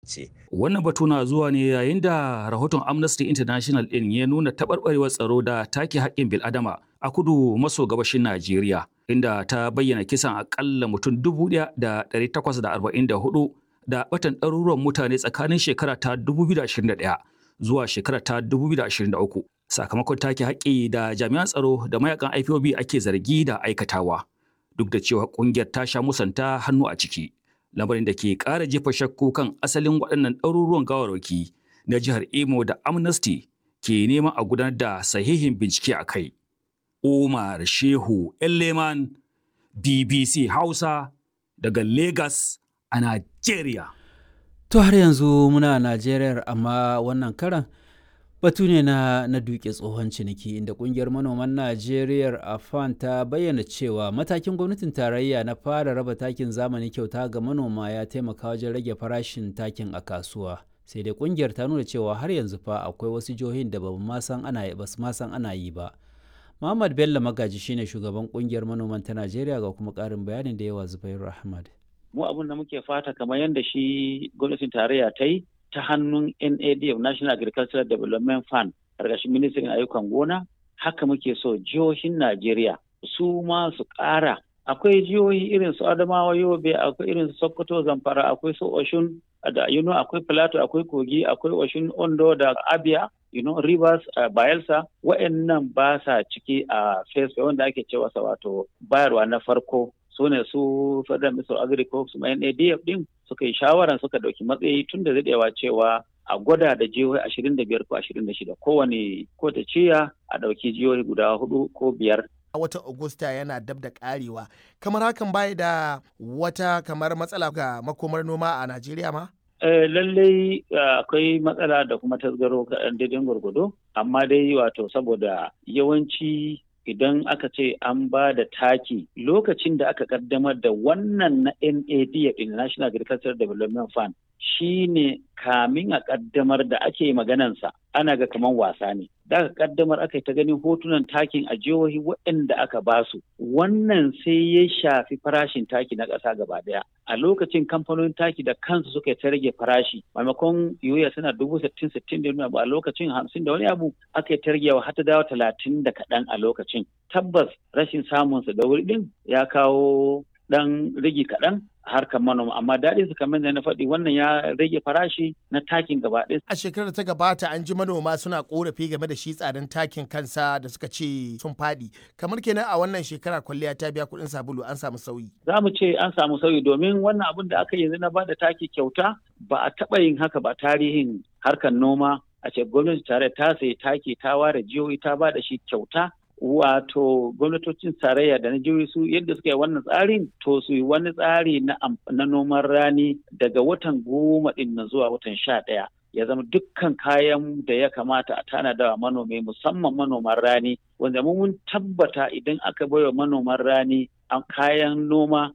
ce. Wannan batu na zuwa ne yayin da rahoton Amnesty International ɗin ya nuna taɓarɓarewar tsaro da take haƙƙin bil'adama a kudu maso gabashin Najeriya, inda ta bayyana kisan aƙalla mutum dubu ɗaya da ɗari takwas da arba'in da hudu da batan ɗaruruwan mutane tsakanin shekara ta 2021 zuwa shekara ta 2023 sakamakon take haƙƙi da jami'an tsaro da mayakan IPOB ake zargi da aikatawa duk da cewa ƙungiyar ta sha musanta hannu a ciki lamarin da ke ƙara jefa shakku kan asalin waɗannan ɗaruruwan gawarwaki na jihar Imo da Amnesty ke neman a gudanar da sahihin bincike a kai. Umar Shehu Elleman BBC Hausa daga Lagos a Najeriya. To har yanzu muna Najeriya amma wannan karan batu ne na, na duke tsohon ciniki inda kungiyar manoman Najeriya AFAN ta bayyana cewa matakin gwamnatin tarayya na fara raba takin zamani kyauta ga manoma ya taimaka wajen rage farashin takin a kasuwa. Sai dai kungiyar ta nuna cewa har yanzu fa akwai wasu jihohin da ba ma san ana ba su ma san ana yi ba. Muhammad Bello Magaji shine shugaban kungiyar manoman ta Najeriya ga kuma ƙarin bayanin da yawa Zubairu Ahmad. mu abin da muke fata kamar yadda shi gwamnatin tarayya ta yi ta hannun NADF National Agricultural Development Fund ƙarƙashin ministrin ayyukan gona haka muke so jihohin Najeriya su ma su ƙara akwai jihohi irin su Adamawa Yobe akwai irin su Sokoto Zamfara akwai su Oshun da you know, akwai Plateau akwai Kogi akwai Oshun Ondo da Abia you know, Rivers uh, Bayelsa wa'annan ba sa ciki a uh, face wanda ake cewa wato bayarwa na farko su ne su federal minister of agriculture kuma NADF din suka yi shawaran suka dauki matsayi tun da daɗewa cewa a gwada da jihohi ashirin da biyar ko ashirin da shida kowane ko ta ciya a ɗauki jihohi guda hudu ko biyar a watan Agusta yana dab da karewa kamar hakan bai da wata kamar matsala ga makomar noma a Najeriya ma? Uh, lallai akwai uh, matsala da kuma tasgaro kaɗan daidai gwargwado amma dai wato saboda yawanci idan aka ce an ba da taki lokacin da aka kaddamar da wannan na NAD National Agricultural Development Fund shi ne kamin a kaddamar da ake maganansa ana ga kaman wasa ne. Da aka kaddamar aka yi ta ganin hotunan takin a jihohi waɗanda aka basu. Wannan sai ya shafi farashin taki na ƙasa gaba ɗaya. A lokacin kamfanonin taki da kansu suka ta rage farashi maimakon yoya suna dubu sittin sittin da ba a lokacin hamsin da wani abu aka yi ta ragewa har ta dawo talatin da kaɗan a lokacin. Tabbas rashin samunsa da wuri ɗin ya kawo ɗan rigi kaɗan harkar manoma amma daɗin su kamar da na faɗi wannan ya rage farashi na takin gaba ɗaya. A shekarar ta gabata an ji manoma suna korafi game da shi tsadan takin kansa da suka ce sun faɗi. Kamar kenan a wannan shekara kwalliya ta biya kuɗin sabulu an samu sauyi. Za mu ce an samu sauyi domin wannan abin da aka yanzu na ba da taki kyauta ba a taɓa yin haka ba tarihin harkar noma a ce gwamnati tare ta sayi taki ta ware jihohi ta ba da shi kyauta wato gwamnatocin tarayya da na jihohi su yadda suka yi wannan tsarin to su yi wani tsari na, na noman rani daga watan goma din na zuwa watan sha ɗaya ya zama dukkan kayan da ya kamata a tanada wa manomi musamman manoman rani wanda mun tabbata idan aka baiwa manoman rani an kayan noma